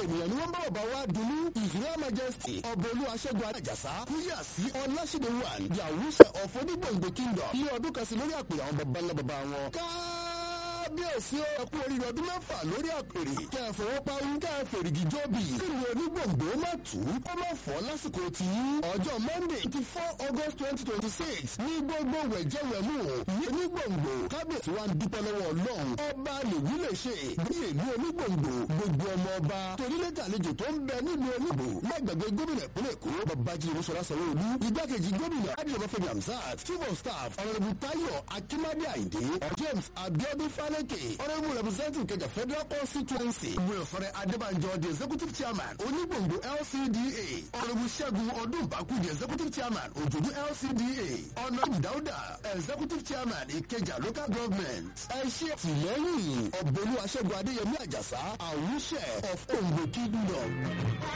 ènìyàn ni wọ́n bá bàbá wa dunu israel majesty ọbọ̀lú aṣẹ́gun àjàsá kúyà sí ọláṣẹ́dẹ̀ one the awúṣẹ́ of onígbòǹgbò kingdom ilé ọdún kan sí lórí àpè àwọn baba ńlá baba wọn. kábíyèsí ó kú oríire ọdún mẹ́fà lórí àpèrè kẹ́ ẹ fọwọ́ pawú kẹ́ ẹ fèrègì jọ́bì kíni onígbòǹgbò má tù ú kó má fọ́ lásìkò tí ọjọ́ monday twenty four august twenty twenty six ní gbogbo wẹ̀jẹ̀wẹ̀mú ní onígbòǹgbò kábíyèsí wa ń dúpẹ́ lọ́wọ́ ọlọ́run ọba lèwí lè ṣe bí ìlú onígbòǹgbò gbogbo ọmọ ọba torílẹ̀tà àlejò tó ń bẹ nílùú onígbò lágbàgbé gómìnà ìpínlẹ̀ èkó babájí olúṣọlá sanwó-olú igbákejì gómìnà adìyẹmọfẹmi hamzat chief of staff ọ̀rẹ́bù tayo akimade ayinde james abiodun faleke ọ̀rẹ́bù representative kẹjà federal constituency wíwẹ̀fẹ̀rẹ̀ adébànjọ the executive chairman onígbòǹgbò lcda ọ̀rẹ́bù ṣẹ́gun ọdúnbàkú the executive chairman òjòdú lcda ọ̀nàbù dáúdà executive chairman ìkẹjà local government ẹ ṣe tìlẹ́yìn ọ̀bẹ̀lú aṣẹ́gun adéyẹmí àjàsá àwùṣẹ́ of ondo kingdom.